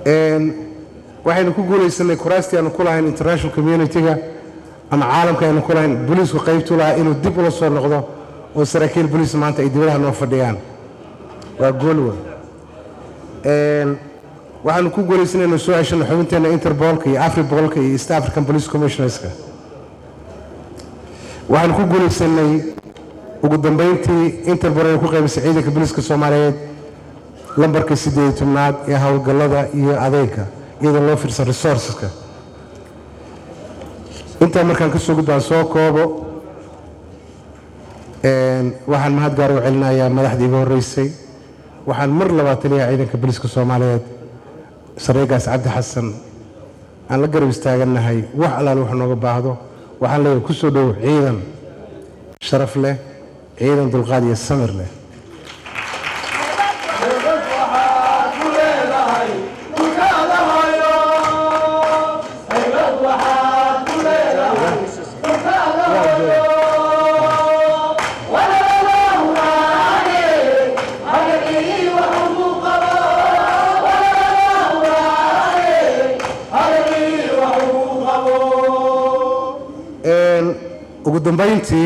waxaynu ku guulaysanay kuraastii aanu ku lahayn international community-ga ama caalamka aynu ku lahayn booliisku qaybtu lahaa inuu dib ula soo noqdo oo saraakiil booliis maanta ay dibadaha noo fadhiyaan waa goolwa waxaanu ku guulaysanay inuu soo ceshano xubinteenna interbolka iyo afribolka iyo east african police commissionerska waxaanu ku guulaysanay ugu dambeyntii interpol ay ku qaybisay ciidanka booliiska soomaaliyeed lambarka siddeed iyo tobnaad ee howlgallada iyo adeegka iyadoo loo fiirsan resourceska intaa markaan ka soo gudbaan soo koobo waxaan mahad gaar u celinayaa madaxdii iga horreysay waxaan mar labaad taliyaha ciidanka booliiska soomaaliyeed sareegaas cabdi xasan aan la garab istaagannahay wax allaale wax nooga baahdo waxaan leeyahay ku soo dhow ciidan sharaf leh ciidan dulqaad iyo samir leh ugu dambayntii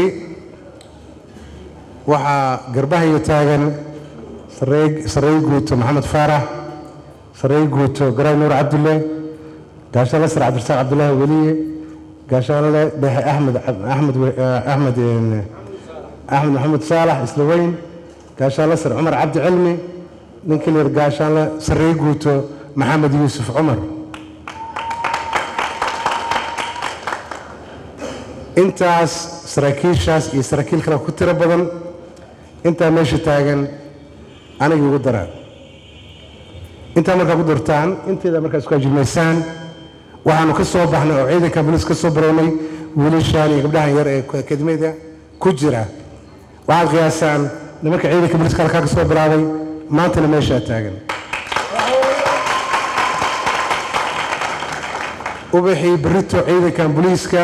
waxaa garbahayo taagan sarey guuto maxamed faarax sarey guuto garay nuur cabdulle gaashaanle sar cabdirasaaq cabdulaahi weliye gaashaanle dhexe axmed axmed axmed axmed maxamed saalax isla weyn gaashaanle sar cumar cabdi cilmi ninkii la gaashaanle sarey guuto maxamed yuusuf cumar intaas saraakiishaas iyo saraakiil kale ku tiro badan intaa meesha taagan anigii ugu daraan intaa markaa ku dartaan inteeda markaa isku ajilmaysaan waxaanu ka soo baxnay oo ciidanka booliis ka soo barownay wiilashaan iyo gabdhahan yar ee akademiyada ku jira waxaad qiyaasaan nimanka ciidanka booliiska halkaa ka soo bilaabay maantana meeshaa taagan ubaxii berito ciidankan booliiska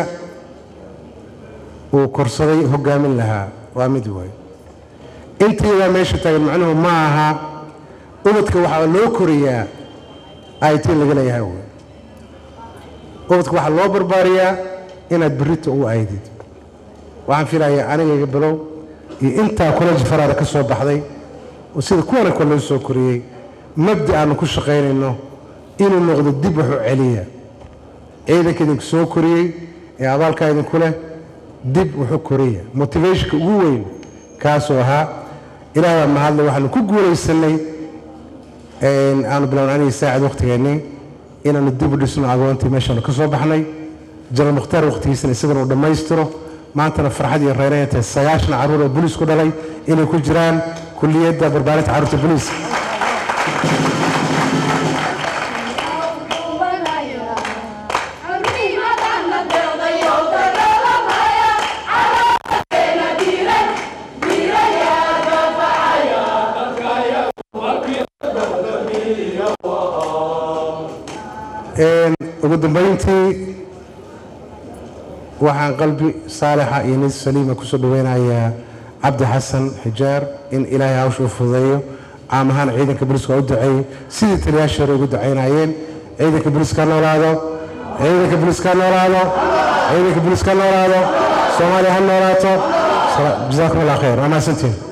uu korsaday hogaamin lahaa waa mid waay intiidaa meesha taagan macnuhu ma aha ubadka waxaa loo koriyaa it laga leeyahay wy ubadka waxaa loo barbaariyaa inaad berrito u aydid waxaan filayaa anigayga bilow iyo intaa koleji faraada ka soo baxday oo sida kuwana kale loo soo koriyey mabda aanu ku shaqaynayno inuu noqdo dib waxu celiya ciidanka idinku soo koriyey ee abaalkaa idinku leh dib wuxuu koriya motivationka ugu weyn kaasuu ahaa ilaah baa mahadle waxaanu ku guulaysanay aanu bilown aniga saacid wakhtigeennii inaanu dib u dhisno agoontii meeshaanu ka soo baxnay janaal mukhtaar wakhtigiisana isagana uu dhammaystiro maantana farxad iyo reeraya tahay sagaashan carruur oo booliisku dhalay inay ku jiraan kulliyadda barbaarinta carruurta booliiska ugu dambayntii waxaan qalbi saalixa iyo nis saliima kusoo dhaweynayaa cabdi xasan xijaar in ilaahay hawsha u fududeeyo caam ahaan ciidanka booliiska u duceeyey sidii taliyaashii hore ugu ducaynayeen ciidanka booliiska noolaado ciidanka booliiska noolaado ciidanka booliiska noolaado soomaaliya ha noolaato jasaakum allah khayr waa mahadsantiin